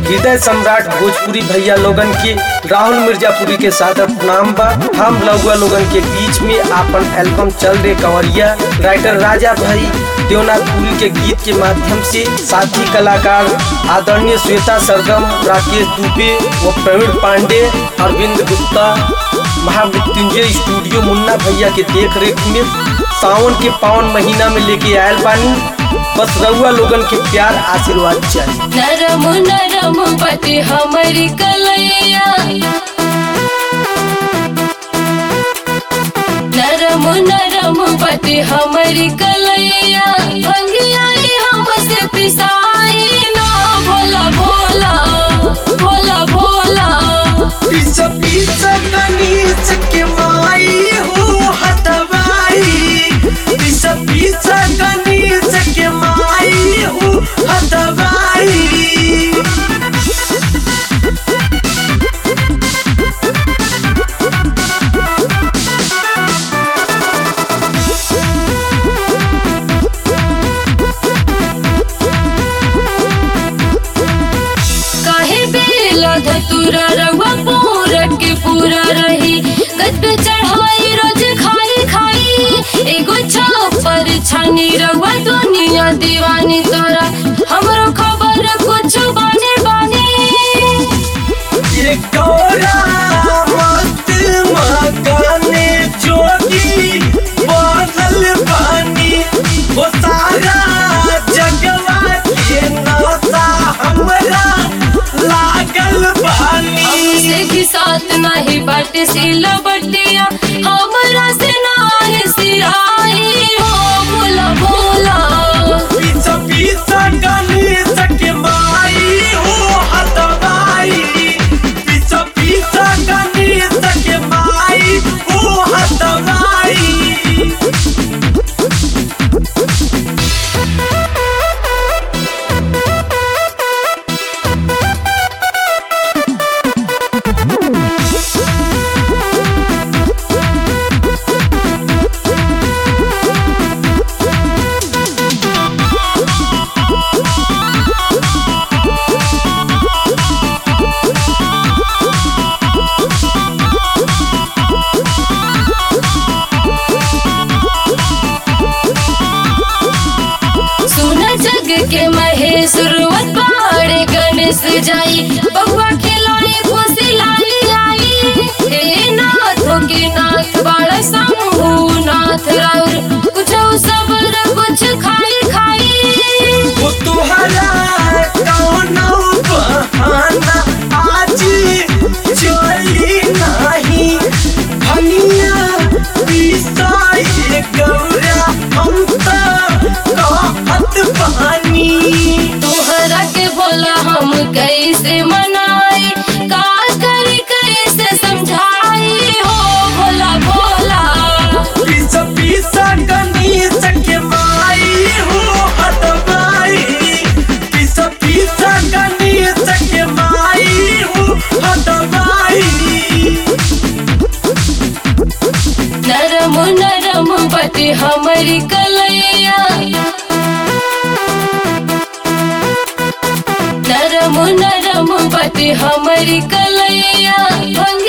हृदय सम्राट भोजपुरी भैया लोगन के राहुल मिर्जापुरी के साथ नाम बा हम लौगा लोगन के बीच में आपन एल्बम चल रे कंवरिया राइटर राजा भाई देवनाथपुरी के गीत के माध्यम से साथी कलाकार आदरणीय श्वेता सरगम राकेश दुबे व प्रवीण पांडे अरविंद गुप्ता महामृत्युंजय स्टूडियो मुन्ना भैया के देख रेख में सावन के पावन महीना में लेके आयल बानी बस रउआ लोगन के प्यार आशीर्वाद चाहिए नरम नरम पति हमारी कलैया नरम नरम पति हमारी कलैया भंगियाई हमसे पिसाई ना भोला भोला भोला भोला पीछा पीछा गणेश के माई हो हटवाई पीछा पीछा गणेश के माई हो हटवाई काहे बेला धतुरा रवा पूरा के पूरा रही गद पे चढ़ाई रोज खाई खाई एगो छापर छानी रवा दुनिया दीवानी तोरा हमरो खबर कुछ बाने बाने ये गौरा मत मकाने जोगी बादल पानी वो सारा जगवा के नाता हमरा लागल पानी हमसे की साथ नहीं बाट सिला बटिया हमरा से नाही सिराई हो भोला भोला पीछा पीछा गणेश के माई हो हटवाई पीछा पीछा गणेश के माई हो हटवाई सुन जग के महेश रुवत पहाड़े गणेश जाई बउआ खिलाई खुशी लाई आई हे नाथ के नाथ बाड़ा शंभु नाथ राउर कुछ सबर कुछ खाई खाई वो तुहरा कौनो बहाना आज चली नहीं भनिया पिसाई गौरा हम तो कहत पानी तोहरा के बोला हम कैसे मनाई का करी कैसे समझाई हो भोला भोला पीछा पीछा गणेश के माई हो हटवाई पीछा पीछा गणेश के माई हो हटवाई नरम नरम पति हमारी कलैया नरम नरम पति हमारी कलैया